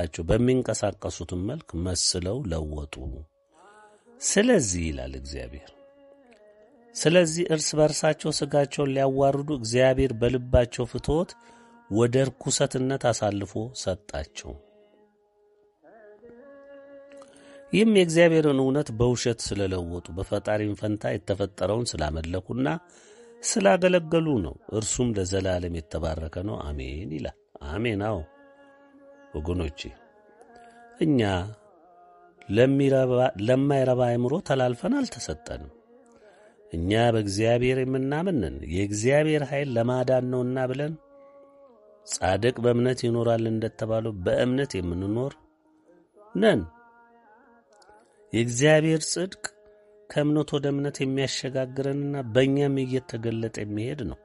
በልባቸው በሚንቀሳቀሱትን መልክ መስለው ለወጡ። ስለዚህ ይላል እግዚአብሔር፣ ስለዚህ እርስ በርሳቸው ሥጋቸውን ሊያዋርዱ እግዚአብሔር በልባቸው ፍትወት ወደ ርኩሰትነት አሳልፎ ሰጣቸው። ይህም የእግዚአብሔርን እውነት በውሸት ስለለወጡ በፈጣሪም ፈንታ የተፈጠረውን ስላመለኩና ስላገለገሉ ነው። እርሱም ለዘላለም የተባረከ ነው። አሜን ይላል። አሜን። አዎ ወገኖቼ እኛ ለማይረባ አእምሮ ተላልፈን አልተሰጠንም። እኛ በእግዚአብሔር የምናምንን የእግዚአብሔር ኃይል ለማዳን ነውና ብለን ጻድቅ በእምነት ይኖራል እንደተባለው በእምነት የምንኖር ነን። የእግዚአብሔር ጽድቅ ከእምነት ወደ እምነት የሚያሸጋግረንና በእኛም እየተገለጠ የሚሄድ ነው።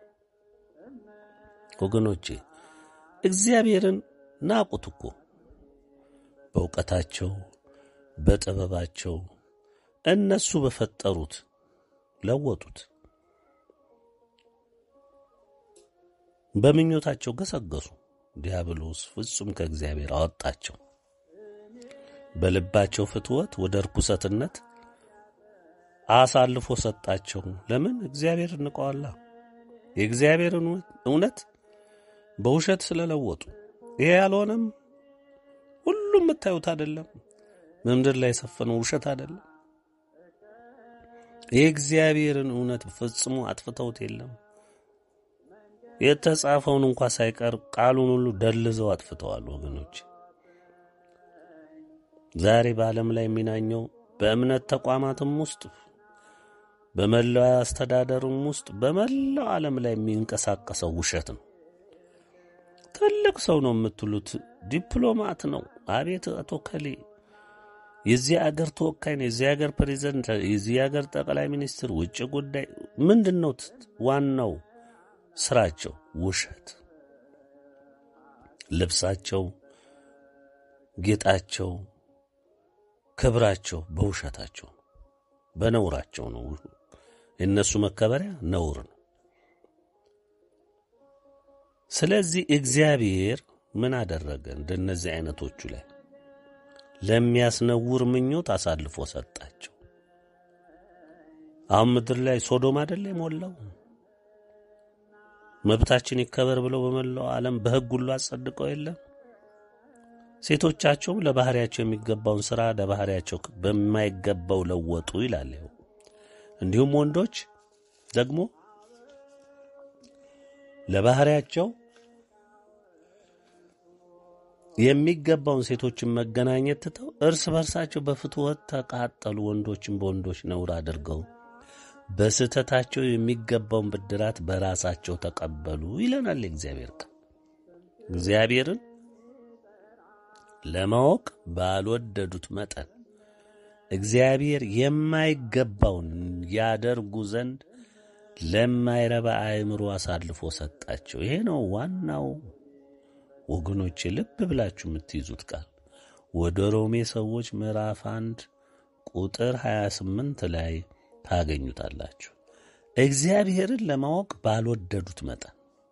ወገኖቼ እግዚአብሔርን ናቁት እኮ በእውቀታቸው በጥበባቸው እነሱ በፈጠሩት ለወጡት። በምኞታቸው ገሰገሱ። ዲያብሎስ ፍጹም ከእግዚአብሔር አወጣቸው። በልባቸው ፍትወት ወደ ርኩሰትነት አሳልፎ ሰጣቸው። ለምን? እግዚአብሔር እንቀዋላ የእግዚአብሔርን እውነት በውሸት ስለለወጡ። ይሄ ያልሆነም ሁሉም የምታዩት አይደለም። በምድር ላይ የሰፈነው ውሸት አይደለም። የእግዚአብሔርን እውነት ፈጽሞ አጥፍተውት የለም። የተጻፈውን እንኳ ሳይቀር ቃሉን ሁሉ ደልዘው አጥፍተዋል። ወገኖች ዛሬ በዓለም ላይ የሚናኘው በእምነት ተቋማትም ውስጥ በመላው አስተዳደሩም ውስጥ በመላው ዓለም ላይ የሚንቀሳቀሰው ውሸት ነው። ትልቅ ሰው ነው የምትሉት ዲፕሎማት ነው። አቤት አቶ ከሌ የዚህ አገር ተወካይ ነው፣ የዚህ አገር ፕሬዚደንት፣ የዚህ አገር ጠቅላይ ሚኒስትር፣ ውጭ ጉዳይ ምንድን ነው ዋናው ስራቸው? ውሸት። ልብሳቸው፣ ጌጣቸው፣ ክብራቸው በውሸታቸው በነውራቸው ነው። የእነሱ መከበሪያ ነውር ነው። ስለዚህ እግዚአብሔር ምን አደረገ? እንደነዚህ አይነቶቹ ላይ ለሚያስነውር ምኞት አሳልፎ ሰጣቸው። አሁን ምድር ላይ ሶዶም አይደለ የሞላው? መብታችን ይከበር ብለው በመላው ዓለም በሕግ ሁሉ አጸድቀው የለም? ሴቶቻቸውም ለባህሪያቸው የሚገባውን ሥራ ለባህሪያቸው በማይገባው ለወጡ ይላል። እንዲሁም ወንዶች ደግሞ ለባህሪያቸው የሚገባውን ሴቶችን መገናኘት ትተው እርስ በርሳቸው በፍትወት ተቃጠሉ። ወንዶችን በወንዶች ነውር አድርገው በስህተታቸው የሚገባውን ብድራት በራሳቸው ተቀበሉ ይለናል የእግዚአብሔር ቃል። እግዚአብሔርን ለማወቅ ባልወደዱት መጠን እግዚአብሔር የማይገባውን ያደርጉ ዘንድ ለማይረባ አእምሮ አሳልፎ ሰጣቸው። ይሄ ነው ዋናው ወገኖቼ፣ ልብ ብላችሁ የምትይዙት ቃል ወደ ሮሜ ሰዎች ምዕራፍ አንድ ቁጥር 28 ላይ ታገኙታላችሁ። እግዚአብሔርን ለማወቅ ባልወደዱት መጠን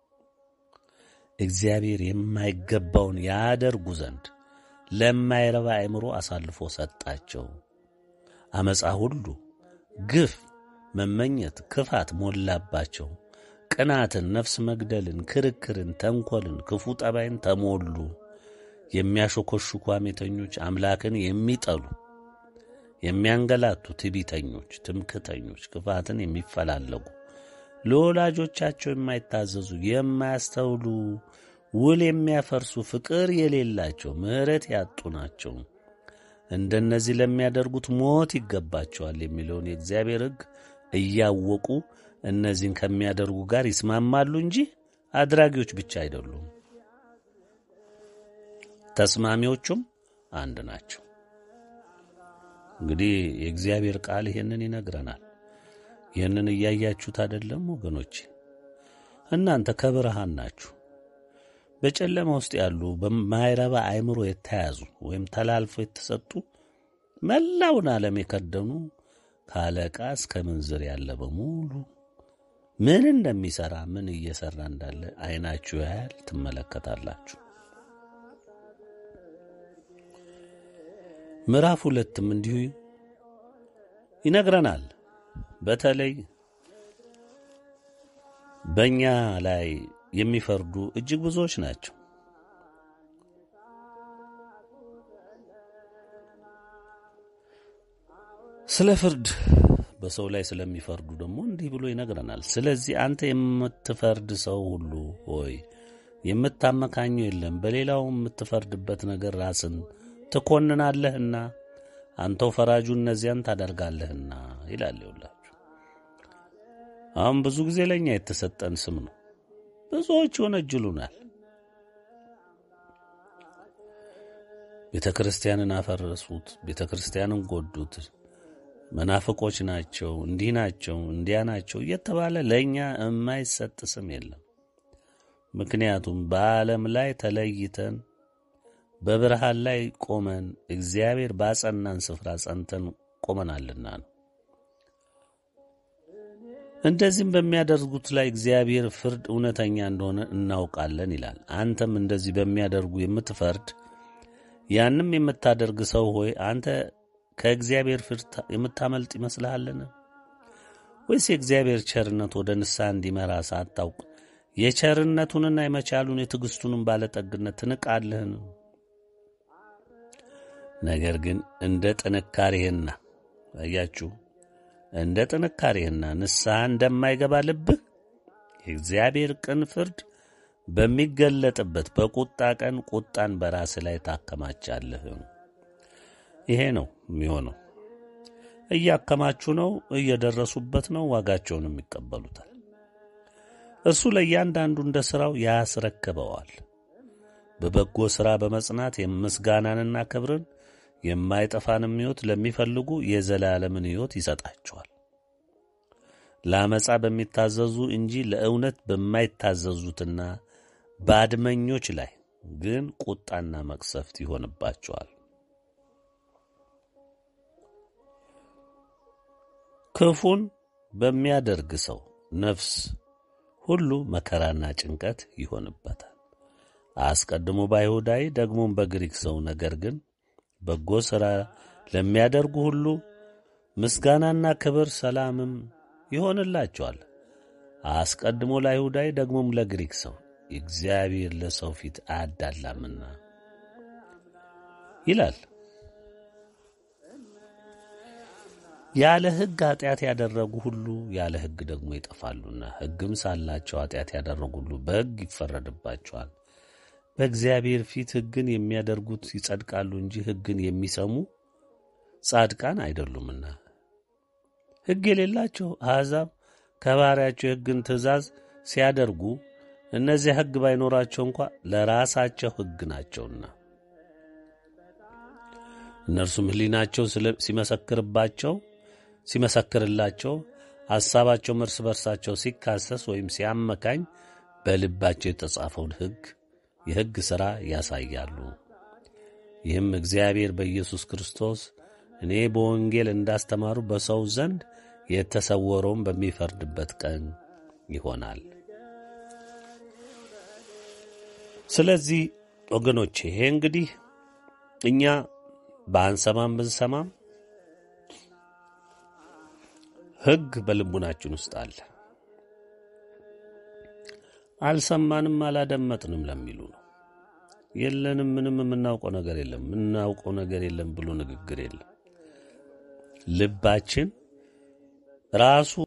እግዚአብሔር የማይገባውን ያደርጉ ዘንድ ለማይረባ አእምሮ አሳልፎ ሰጣቸው። አመፃ ሁሉ፣ ግፍ፣ መመኘት፣ ክፋት ሞላባቸው። ቅናትን፣ ነፍስ መግደልን፣ ክርክርን፣ ተንኰልን፣ ክፉ ጠባይን ተሞሉ። የሚያሾኮሹኩ ሐሜተኞች፣ አምላክን የሚጠሉ የሚያንገላቱ፣ ትዕቢተኞች፣ ትምክተኞች፣ ክፋትን የሚፈላለጉ ለወላጆቻቸው የማይታዘዙ፣ የማያስተውሉ፣ ውል የሚያፈርሱ፣ ፍቅር የሌላቸው፣ ምሕረት ያጡ ናቸው። እንደነዚህ ለሚያደርጉት ሞት ይገባቸዋል የሚለውን የእግዚአብሔር ሕግ እያወቁ እነዚህን ከሚያደርጉ ጋር ይስማማሉ እንጂ አድራጊዎች ብቻ አይደሉም። ተስማሚዎቹም አንድ ናቸው። እንግዲህ የእግዚአብሔር ቃል ይሄንን ይነግረናል። ይህንን እያያችሁት አይደለም ወገኖች? እናንተ ከብርሃን ናችሁ። በጨለማ ውስጥ ያሉ በማይረባ አእምሮ የተያዙ ወይም ተላልፎ የተሰጡ መላውን ዓለም የከደኑ ከአለቃ እስከ ምንዝር ያለ በሙሉ ምን እንደሚሠራ ምን እየሠራ እንዳለ ዐይናችሁ ያያል፣ ትመለከታላችሁ። ምዕራፍ ሁለትም እንዲሁ ይነግረናል። በተለይ በእኛ ላይ የሚፈርዱ እጅግ ብዙዎች ናቸው። ስለ ፍርድ በሰው ላይ ስለሚፈርዱ ደግሞ እንዲህ ብሎ ይነግረናል። ስለዚህ አንተ የምትፈርድ ሰው ሁሉ ሆይ የምታመካኙ የለም፣ በሌላው የምትፈርድበት ነገር ራስን ትኮንናለህና አንተው ፈራጁ እነዚያን ታደርጋለህና ይላል። ይውላችሁ አሁን ብዙ ጊዜ ለእኛ የተሰጠን ስም ነው። ብዙዎች ይወነጅሉናል። ቤተ ክርስቲያንን አፈረሱት፣ ቤተ ክርስቲያንን ጎዱት፣ መናፍቆች ናቸው፣ እንዲህ ናቸው፣ እንዲያ ናቸው እየተባለ ለእኛ የማይሰጥ ስም የለም። ምክንያቱም በዓለም ላይ ተለይተን በብርሃን ላይ ቆመን እግዚአብሔር ባጸናን ስፍራ ጸንተን ቆመናልና ነው። እንደዚህም በሚያደርጉት ላይ እግዚአብሔር ፍርድ እውነተኛ እንደሆነ እናውቃለን ይላል። አንተም እንደዚህ በሚያደርጉ የምትፈርድ ያንም የምታደርግ ሰው ሆይ አንተ ከእግዚአብሔር ፍርድ የምታመልጥ ይመስልሃልን? ወይስ የእግዚአብሔር ቸርነት ወደ ንስሐ እንዲመራ ሳታውቅ የቸርነቱንና የመቻሉን የትዕግሥቱንም ባለጠግነት ትንቃለህን? ነገር ግን እንደ ጥንካሬህና አያችሁ እንደ ጥንካሬህና ንስሐ እንደማይገባ ልብህ የእግዚአብሔር ቅን ፍርድ በሚገለጥበት በቁጣ ቀን ቁጣን በራስህ ላይ ታከማቻለህ። ይሄ ነው የሚሆነው። እያከማቹ ነው፣ እየደረሱበት ነው፣ ዋጋቸውንም ይቀበሉታል። እርሱ ለእያንዳንዱ እንደ ሥራው ያስረክበዋል። በበጎ ሥራ በመጽናት የምስጋናንና ክብርን የማይጠፋንም ሕይወት ለሚፈልጉ የዘላለምን ሕይወት ይሰጣቸዋል። ለአመፃ በሚታዘዙ እንጂ ለእውነት በማይታዘዙትና በአድመኞች ላይ ግን ቁጣና መቅሰፍት ይሆንባቸዋል። ክፉን በሚያደርግ ሰው ነፍስ ሁሉ መከራና ጭንቀት ይሆንበታል። አስቀድሞ በአይሁዳዊ ደግሞም በግሪክ ሰው ነገር ግን በጎ ሥራ ለሚያደርጉ ሁሉ ምስጋናና ክብር ሰላምም ይሆንላቸዋል። አስቀድሞ ለአይሁዳዊ ደግሞም ለግሪክ ሰው እግዚአብሔር ለሰው ፊት አያዳላምና ይላል። ያለ ሕግ ኃጢአት ያደረጉ ሁሉ ያለ ሕግ ደግሞ ይጠፋሉና፣ ሕግም ሳላቸው ኃጢአት ያደረጉ ሁሉ በሕግ ይፈረድባቸዋል። በእግዚአብሔር ፊት ሕግን የሚያደርጉት ይጸድቃሉ እንጂ ሕግን የሚሰሙ ጻድቃን አይደሉምና። ሕግ የሌላቸው አሕዛብ ከባሪያቸው የሕግን ትእዛዝ ሲያደርጉ እነዚያ ሕግ ባይኖራቸው እንኳ ለራሳቸው ሕግ ናቸውና እነርሱም ሕሊናቸው ሲመሰክርባቸው ሲመሰክርላቸው ሐሳባቸውም እርስ በርሳቸው ሲካሰስ ወይም ሲያመካኝ በልባቸው የተጻፈውን ሕግ የሕግ ሥራ ያሳያሉ። ይህም እግዚአብሔር በኢየሱስ ክርስቶስ እኔ በወንጌል እንዳስተማሩ በሰው ዘንድ የተሰወረውን በሚፈርድበት ቀን ይሆናል። ስለዚህ ወገኖቼ ይሄ እንግዲህ እኛ በአንሰማም ብንሰማም ሕግ በልቡናችን ውስጥ አለ። አልሰማንም አላደመጥንም ለሚሉ ነው። የለንም፣ ምንም የምናውቀው ነገር የለም፣ የምናውቀው ነገር የለም ብሎ ንግግር የለም። ልባችን ራሱ